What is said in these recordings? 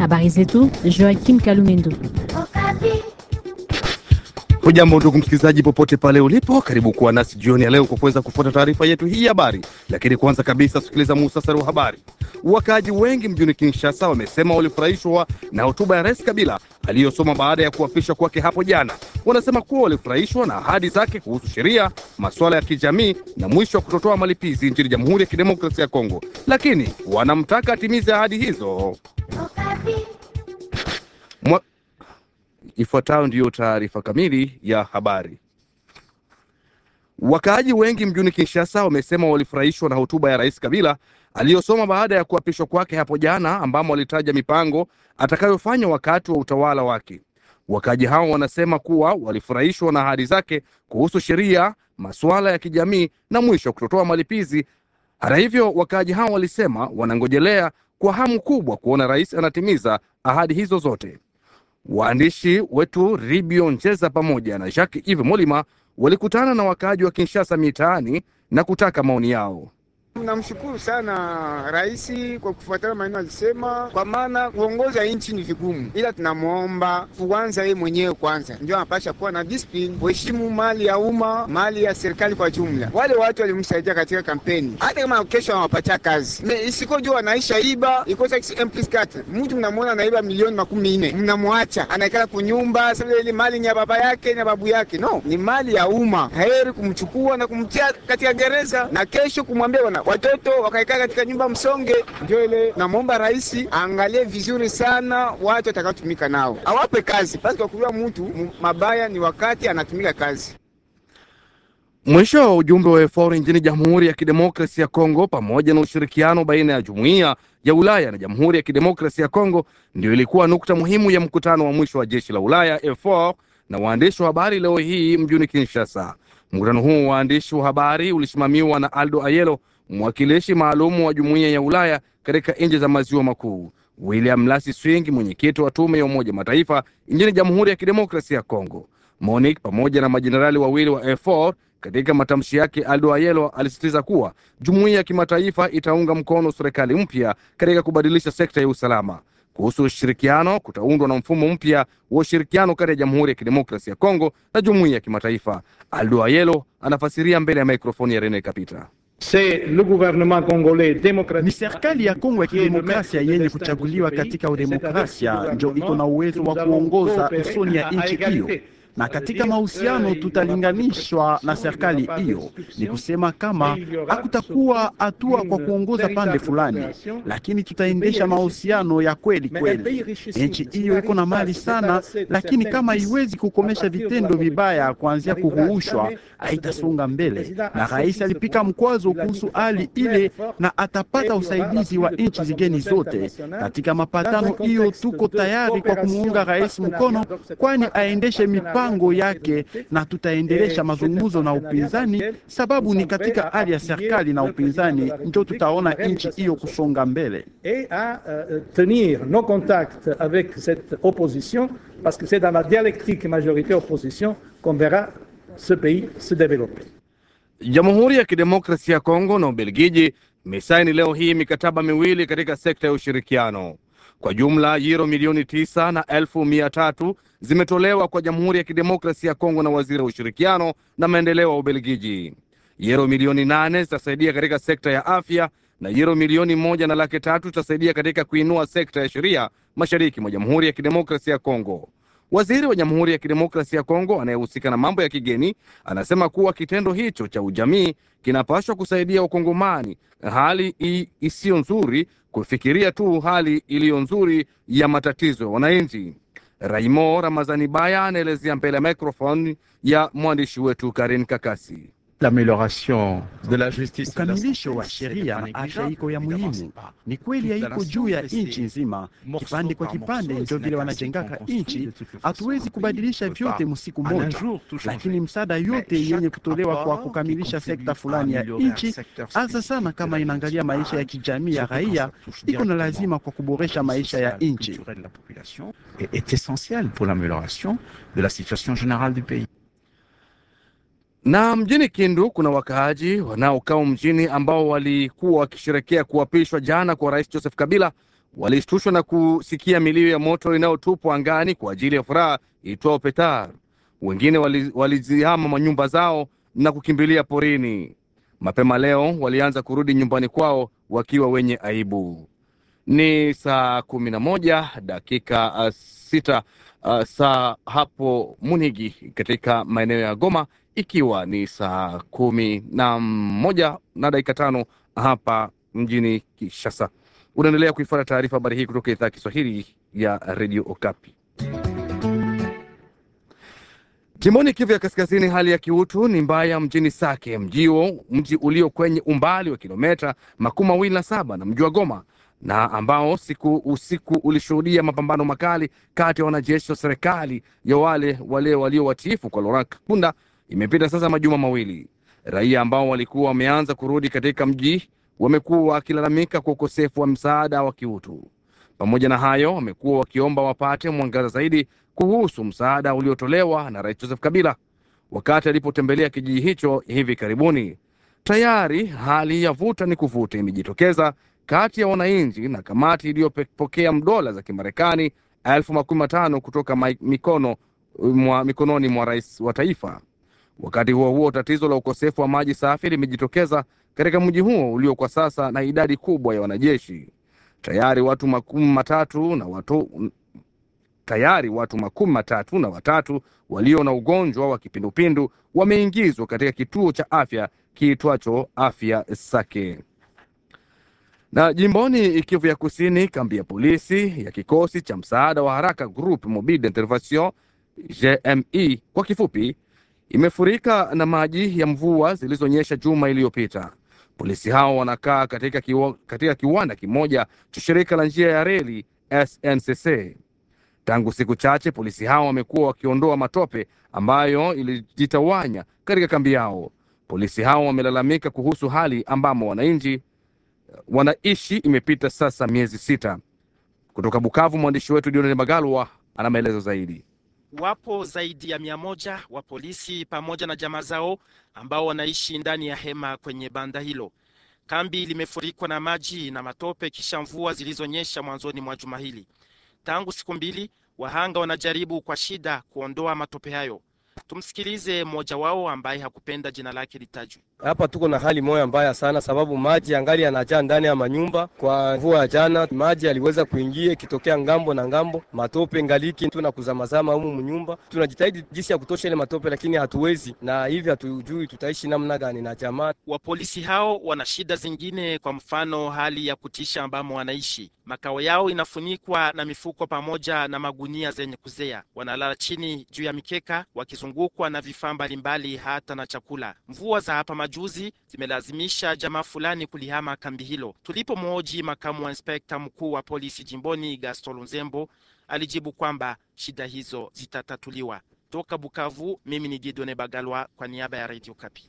Habari zetu Joakim Kalumendo. Hujambo ndugu msikilizaji, popote pale ulipo, karibu kuwa nasi jioni ya leo kwa kuweza kufuata taarifa yetu hii ya habari. Lakini kwanza kabisa, sikiliza muhtasari wa habari. Wakaaji wengi mjini Kinshasa wamesema walifurahishwa na hotuba ya Rais Kabila aliyosoma baada ya kuapishwa kwake hapo jana. Wanasema kuwa walifurahishwa na ahadi zake kuhusu sheria, masuala ya kijamii na mwisho wa kutotoa malipizi nchini Jamhuri ya Kidemokrasia ya Kongo, lakini wanamtaka atimize ahadi hizo. Mwa... Ifuatayo ndiyo taarifa kamili ya habari. Wakaaji wengi mjini Kinshasa wamesema walifurahishwa na hotuba ya Rais Kabila aliyosoma baada ya kuapishwa kwake hapo jana, ambamo walitaja mipango atakayofanya wakati wa utawala wake. Wakaaji hao wanasema kuwa walifurahishwa na ahadi zake kuhusu sheria, masuala ya kijamii na mwisho kutotoa malipizi. Hata hivyo, wakaaji hao walisema wanangojelea kwa hamu kubwa kuona rais anatimiza ahadi hizo zote. Waandishi wetu Ribio Njeza pamoja na Jacques Yves Molima walikutana na wakaaji wa Kinshasa mitaani na kutaka maoni yao. Namshukuru sana rais kwa kufuatana maneno alisema, kwa maana kuongoza nchi ni vigumu, ila tunamwomba kwanza yeye mwenyewe kwanza ndio anapasha kuwa na discipline, kuheshimu mali ya umma, mali ya serikali kwa jumla. Wale watu walimsaidia katika kampeni, hata kama kesho anawapatia kazi, isiko jua anaisha iba ikosa mtu mnamwona anaiba milioni makumi nne, mnamwacha anaikala kunyumba sasa, ile mali ni ya baba yake na babu yake, no, ni mali ya umma. Heri kumchukua na kumtia katika gereza na kesho kumwambia wana watoto wakaikaa katika nyumba msonge. Ndio ile namwomba rais aangalie vizuri sana watu watakaotumika nao, awape kazi basi. Kwa kujua mtu mabaya ni wakati anatumika kazi. Mwisho wa ujumbe wa EFOR nchini Jamhuri ya Kidemokrasia ya Kongo pamoja na ushirikiano baina ya Jumuiya ya Ulaya na Jamhuri ya Kidemokrasia ya Kongo ndio ilikuwa nukta muhimu ya mkutano wa mwisho wa jeshi la Ulaya EFOR na waandishi wa habari leo hii mjini Kinshasa. Mkutano huu wa waandishi wa habari ulisimamiwa na Aldo Ayelo, mwakilishi maalumu wa Jumuiya ya Ulaya katika nchi za maziwa makuu, William Lasi Swing, mwenyekiti wa tume ya Umoja Mataifa nchini Jamhuri ya Kidemokrasia ya Kongo, Monique pamoja na majenerali wawili wa EFOR. Katika matamshi yake, Aldo Ayelo alisisitiza kuwa jumuiya ya kimataifa itaunga mkono serikali mpya katika kubadilisha sekta ya usalama. Kuhusu ushirikiano, kutaundwa na mfumo mpya wa ushirikiano kati ya Jamhuri ya Kidemokrasia ya Kongo na jumuiya ya kimataifa. Aldo Ayelo anafasiria mbele ya mikrofoni ya Rene Kapita. Ni serikali ya Kongo ya kidemokrasia yenye kuchaguliwa katika udemokrasia ndio iko na uwezo wa kuongoza usoni ya nchi hiyo na katika mahusiano tutalinganishwa na serikali hiyo. Ni kusema kama hakutakuwa hatua kwa kuongoza pande fulani, lakini tutaendesha mahusiano ya kweli kweli. Nchi hiyo iko na mali sana, lakini kama haiwezi kukomesha vitendo vibaya kuanzia kuruhushwa, haitasonga mbele. Na rais alipika mkwazo kuhusu hali ile, na atapata usaidizi wa nchi zigeni zote katika mapatano hiyo. Tuko tayari kwa kumuunga rais mkono, kwani aendeshe mipango yake na tutaendelesha mazungumzo na upinzani, sababu ni katika hali ya serikali na upinzani ndio tutaona nchi hiyo kusonga mbele. et à euh, tenir nos contacts avec cette opposition parce que c'est dans la dialectique majorité-opposition qu'on verra ce pays se développer. Jamhuri ya Kidemokrasia ya Kongo na Ubelgiji imesaini leo hii mikataba miwili katika sekta ya ushirikiano. Kwa jumla yuro milioni tisa na elfu mia tatu zimetolewa kwa Jamhuri ya Kidemokrasia ya Kongo na waziri wa ushirikiano na maendeleo wa Ubelgiji. Yuro milioni nane zitasaidia katika sekta ya afya na yuro milioni moja na laki tatu zitasaidia katika kuinua sekta ya sheria mashariki mwa Jamhuri ya Kidemokrasia ya Kongo. Waziri wa Jamhuri ya Kidemokrasia ya Kongo anayehusika na mambo ya kigeni anasema kuwa kitendo hicho cha ujamii kinapaswa kusaidia Wakongomani hali isiyo nzuri kufikiria tu hali iliyo nzuri ya matatizo ya wananchi. Raimo Ramazani Baya anaelezea mbele ya microphone ya mwandishi wetu Karin Kakasi. Ukamilisho wa sheria na afya iko ya muhimu. Ni kweli haiko juu ya nchi nzima, kipande kwa kipande, ndio vile wanajengaka nchi. Hatuwezi kubadilisha vyote msiku moja, lakini msaada yote yenye kutolewa kwa kukamilisha sekta fulani ya nchi, hasa sana kama inaangalia maisha ya kijamii ya raia, iko na lazima kwa kuboresha maisha ya nchi. est essentiel pour l'amélioration de la situation générale du pays. Na mjini Kindu kuna wakaaji wanaokaa mjini ambao walikuwa wakisherekea kuapishwa jana kwa Rais Joseph Kabila walishtushwa na kusikia milio ya moto inayotupwa angani kwa ajili ya furaha itwao petar. Wengine walizihama manyumba zao na kukimbilia porini. Mapema leo walianza kurudi nyumbani kwao wakiwa wenye aibu. Ni saa kumi na moja dakika uh, sita uh, saa hapo Munigi katika maeneo ya Goma, ikiwa ni saa kumi na moja na dakika tano hapa mjini Kinshasa. Unaendelea kuifuata taarifa habari hii kutoka idhaa ya Kiswahili ya redio Okapi. Jimboni Kivu ya Kaskazini, hali ya kiutu ni mbaya mjini Sake, mjio mji ulio kwenye umbali wa kilometa makumi mawili na saba na mji wa Goma na ambao siku usiku ulishuhudia mapambano makali kati ya wanajeshi wa serikali ya wale wale walio watiifu kwa Laurent Kunda. Imepita sasa majuma mawili. Raia ambao walikuwa wameanza kurudi katika mji wamekuwa wakilalamika kwa ukosefu wa msaada wa kiutu. Pamoja na hayo, wamekuwa wakiomba wapate mwangaza zaidi kuhusu msaada uliotolewa na Rais Joseph Kabila wakati alipotembelea kijiji hicho hivi karibuni. Tayari hali ya vuta ni kuvuta imejitokeza kati ya wananchi na kamati iliyopokea dola za Kimarekani elfu makumi matano kutoka mikono mwa, mikononi mwa rais wa taifa. Wakati huo huo, tatizo la ukosefu wa maji safi limejitokeza katika mji huo ulio kwa sasa na idadi kubwa ya wanajeshi. Tayari watu makumi matatu na watu tayari watu makumi matatu na watatu walio na ugonjwa wa kipindupindu wameingizwa katika kituo cha afya kiitwacho Afya Sake. Na jimboni Kivu ya Kusini, kambi ya polisi ya kikosi cha msaada wa haraka Groupe Mobile d'Intervention GMI kwa kifupi, imefurika na maji ya mvua zilizonyesha juma iliyopita. Polisi hao wanakaa katika, kiwa, katika kiwanda kimoja cha shirika la njia ya reli SNCC. Tangu siku chache polisi hao wamekuwa wakiondoa matope ambayo ilijitawanya katika kambi yao. Polisi hao wamelalamika kuhusu hali ambamo wananchi wanaishi imepita sasa miezi sita. Kutoka Bukavu, mwandishi wetu Dionel Magalwa ana maelezo zaidi. Wapo zaidi ya mia moja wa polisi pamoja na jamaa zao ambao wanaishi ndani ya hema kwenye banda hilo. Kambi limefurikwa na maji na matope kisha mvua zilizonyesha mwanzoni mwa juma hili. Tangu siku mbili, wahanga wanajaribu kwa shida kuondoa matope hayo. Tumsikilize mmoja wao ambaye hakupenda jina lake litajwe. Hapa tuko na hali moya mbaya sana, sababu maji angali yanajaa ndani ya manyumba. Kwa mvua ya jana, maji yaliweza kuingia ikitokea ngambo na ngambo, matope ngaliki tuna kuzamazama humu mnyumba. Tunajitahidi jinsi ya kutosha ile matope, lakini hatuwezi, na hivi hatujui tutaishi namna gani na jamaa. Wapolisi hao wana shida zingine, kwa mfano hali ya kutisha ambamo wanaishi. Makao yao inafunikwa na mifuko pamoja na magunia zenye kuzea. Wanalala chini juu ya mikeka wakizungukwa na vifaa mbalimbali, hata na chakula. Mvua za hapa majuzi zimelazimisha jamaa fulani kulihama kambi hilo. Tulipomhoji makamu wa inspekta mkuu wa polisi jimboni Gaston Lunzembo, alijibu kwamba shida hizo zitatatuliwa. Toka Bukavu, mimi ni Gidone Bagalwa kwa niaba ya Radio Kapi.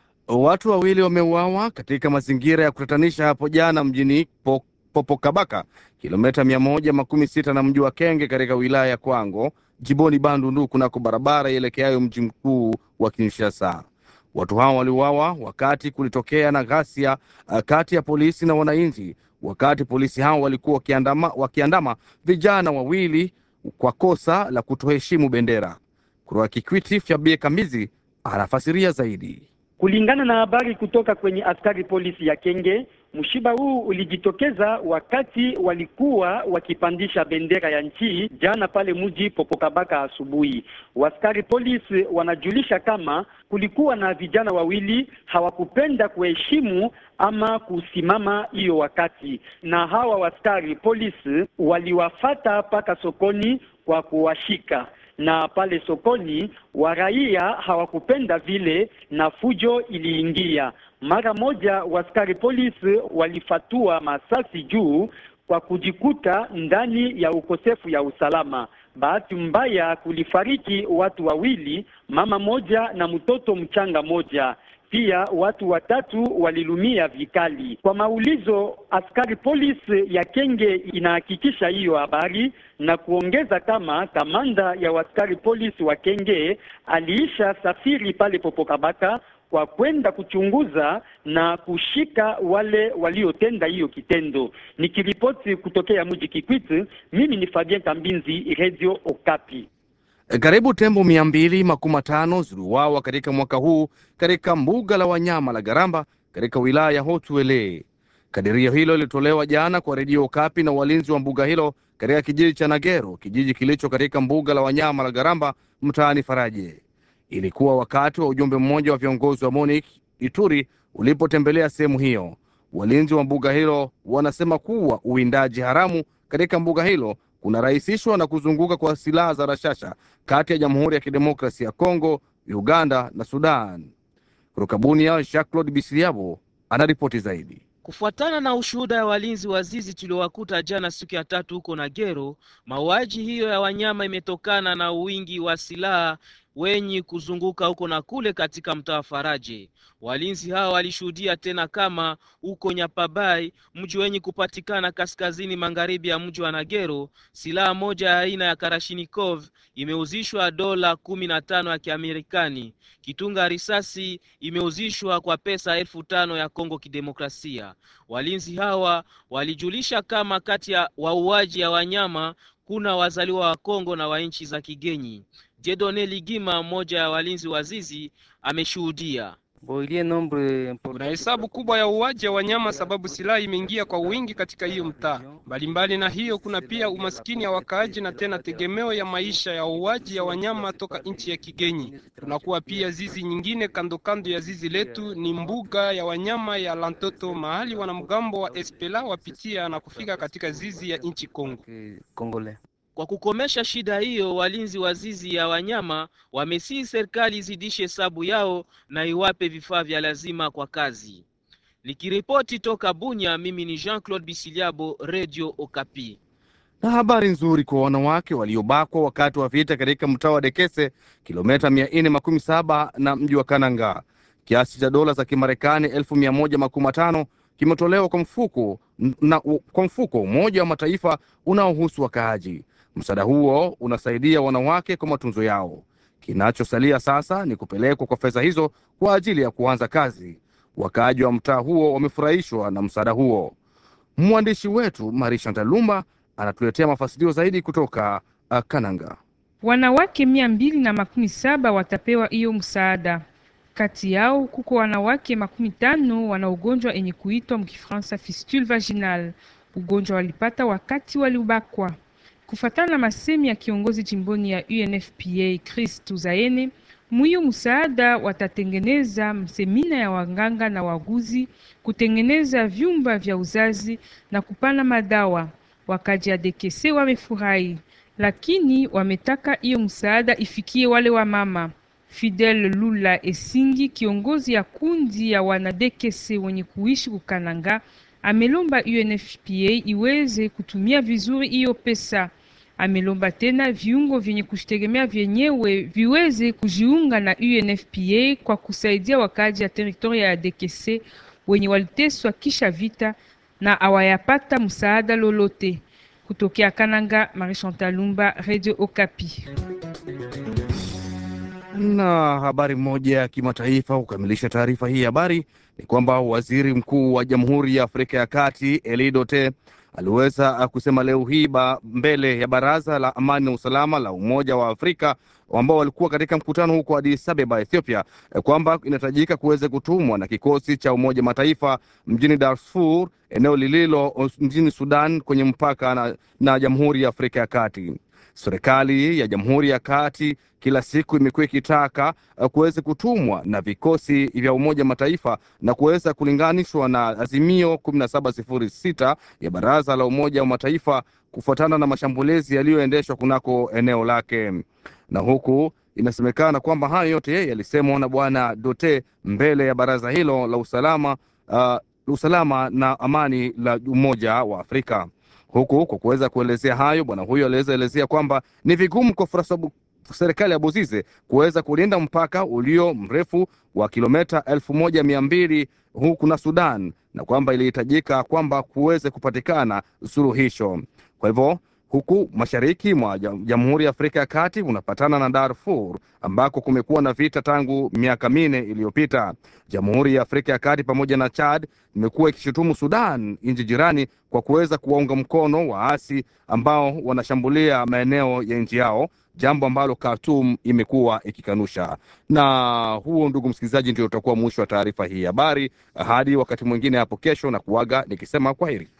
Watu wawili wameuawa katika mazingira ya kutatanisha hapo jana mjini Popokabaka, kilomita mia moja makumi sita na mji wa Kenge katika wilaya ya Kwango jimboni Bandundu, kunako barabara ielekeayo mji mkuu wa Kinshasa. Watu hao waliuawa wakati kulitokea na ghasia kati ya polisi na wananchi, wakati polisi hao walikuwa wakiandama, wakiandama vijana wawili kwa kosa la kutoheshimu bendera. Kutoka Kikwiti, Fyabie Kamizi anafasiria zaidi. Kulingana na habari kutoka kwenye askari polisi ya Kenge, mshiba huu ulijitokeza wakati walikuwa wakipandisha bendera ya nchi jana pale mji Popokabaka asubuhi. Waskari polisi wanajulisha kama kulikuwa na vijana wawili hawakupenda kuheshimu ama kusimama hiyo wakati, na hawa waskari polisi waliwafata mpaka sokoni kwa kuwashika na pale sokoni waraia hawakupenda vile, na fujo iliingia mara moja. Waskari polisi walifatua masasi juu kwa kujikuta ndani ya ukosefu ya usalama. Bahati mbaya kulifariki watu wawili, mama moja na mtoto mchanga moja. Pia watu watatu walilumia vikali. Kwa maulizo, askari polisi ya Kenge inahakikisha hiyo habari na kuongeza kama kamanda ya askari polisi wa Kenge aliisha safiri pale Popokabaka kwa kwenda kuchunguza na kushika wale waliotenda hiyo kitendo. Nikiripoti kutokea mji Kikwit, mimi ni Fabien Kambinzi, Radio Okapi. Karibu tembo mia mbili makumi matano ziliuawa katika mwaka huu katika mbuga la wanyama la Garamba katika wilaya ya Hotuele. Kadirio hilo lilitolewa jana kwa redio Okapi na walinzi wa mbuga hilo katika kijiji cha Nagero, kijiji kilicho katika mbuga la wanyama la Garamba mtaani Faraje. Ilikuwa wakati wa ujumbe mmoja wa viongozi wa MONUC Ituri ulipotembelea sehemu hiyo. Walinzi wa mbuga hilo wanasema kuwa uwindaji haramu katika mbuga hilo kunarahisishwa na kuzunguka kwa silaha za rashasha kati ya Jamhuri ya Kidemokrasia ya Kongo, Uganda na Sudan. Kutoka Bunia, Jacques Claude Bisiriabo anaripoti zaidi. Kufuatana na ushuhuda ya walinzi wa zizi tuliowakuta jana siku ya tatu huko Nagero, mauaji hiyo ya wanyama imetokana na wingi wa silaha wenye kuzunguka huko na kule katika mtaa wa Faraje. Walinzi hao walishuhudia tena kama huko Nyapabai, mji wenye kupatikana kaskazini magharibi ya mji wa Nagero, silaha moja ya aina ya Karashinikov imeuzishwa dola kumi na tano ya Kiamerikani. Kitunga risasi imeuzishwa kwa pesa elfu tano ya Kongo Kidemokrasia. Walinzi hawa walijulisha kama kati ya wauaji ya wanyama kuna wazaliwa wa Kongo na wa nchi za kigeni. Jedone Ligima, mmoja ya walinzi wa zizi, ameshuhudia kuna hesabu kubwa ya uwaji ya wanyama sababu silaha imeingia kwa wingi katika hiyo mtaa. Mbalimbali na hiyo, kuna pia umaskini ya wakaaji na tena tegemeo ya maisha ya uwaji ya wanyama toka nchi ya kigeni. Kunakuwa pia zizi nyingine kando kando ya zizi letu, ni mbuga ya wanyama ya Lantoto, mahali wanamgambo wa Espela wapitia na kufika katika zizi ya nchi Kongo. Kwa kukomesha shida hiyo, walinzi wa zizi ya wanyama wamesihi serikali izidishe hesabu yao na iwape vifaa vya lazima kwa kazi. Nikiripoti toka Bunya, mimi ni Jean-Claude Bisiliabo, Radio Okapi. Na habari nzuri kwa wanawake waliobakwa wakati wa vita katika mtaa wa Dekese, kilomita mia nne makumi saba na mji wa Kananga. Kiasi cha dola za Kimarekani elfu mia moja makumi matano kimetolewa kwa mfuko na kwa mfuko wa Umoja wa Mataifa unaohusu wakaaji. Msaada huo unasaidia wanawake kwa matunzo yao. Kinachosalia sasa ni kupelekwa kwa fedha hizo kwa ajili ya kuanza kazi. Wakaaji wa mtaa huo wamefurahishwa na msaada huo. Mwandishi wetu Marisha Ntalumba anatuletea mafasilio zaidi kutoka uh, Kananga. Wanawake mia mbili na makumi saba watapewa hiyo msaada. Kati yao kuko wanawake makumi tano wana ugonjwa enye kuitwa mkifransa fistule vaginal. Ugonjwa walipata wakati waliubakwa. Kufatana na masemi ya kiongozi jimboni ya UNFPA Chris Tuzaene, mwiyo msaada watatengeneza msemina ya waganga na waguzi, kutengeneza vyumba vya uzazi na kupana madawa. Wakaji adekese wamefurahi, lakini wametaka hiyo msaada ifikie wale wa mama. Fidel Lula Esingi, kiongozi ya kundi ya wanadekese wenye kuishi kukananga, amelomba UNFPA iweze kutumia vizuri hiyo pesa. Amelomba tena viungo vyenye kujitegemea vyenyewe viweze kujiunga na UNFPA kwa kusaidia wakaji ya teritoria ya Dekese wenye waliteswa kisha vita na awayapata msaada lolote. Kutokea Kananga, Marie Chantal Lumba, Radio Okapi. Na habari moja ya kimataifa kukamilisha taarifa hii habari ni kwamba waziri mkuu wa Jamhuri ya Afrika ya Kati Eli Dote aliweza kusema leo hii ba mbele ya Baraza la Amani na Usalama la Umoja wa Afrika ambao walikuwa katika mkutano huko Addis Ababa, Ethiopia, kwamba inahitajika kuweza kutumwa na kikosi cha Umoja Mataifa mjini Darfur, eneo lililo mjini Sudan kwenye mpaka na, na Jamhuri ya Afrika ya Kati. Serikali ya Jamhuri ya Kati kila siku imekuwa ikitaka kuweza kutumwa na vikosi vya Umoja Mataifa na kuweza kulinganishwa na azimio 1706 ya Baraza la Umoja wa Mataifa kufuatana na mashambulizi yaliyoendeshwa kunako eneo lake, na huku inasemekana kwamba hayo yote yalisemwa na Bwana Dote mbele ya baraza hilo la usalama, uh, usalama na amani la Umoja wa Afrika huku kwa kuweza kuelezea hayo, bwana huyo aliweza elezea kwamba ni vigumu kwa serikali ya Bozize kuweza kulinda mpaka ulio mrefu wa kilomita elfu moja mia mbili huku na Sudan, na kwamba ilihitajika kwamba kuweze kupatikana suluhisho. Kwa hivyo huku mashariki mwa Jamhuri ya Afrika ya Kati unapatana na Darfur ambako kumekuwa na vita tangu miaka minne iliyopita. Jamhuri ya Afrika ya Kati pamoja na Chad imekuwa ikishutumu Sudan, nchi jirani, kwa kuweza kuwaunga mkono waasi ambao wanashambulia maeneo ya nchi yao, jambo ambalo Khartoum imekuwa ikikanusha. Na huo, ndugu msikilizaji, ndio utakuwa mwisho wa taarifa hii habari. Hadi wakati mwingine hapo kesho, na kuaga nikisema kwaheri.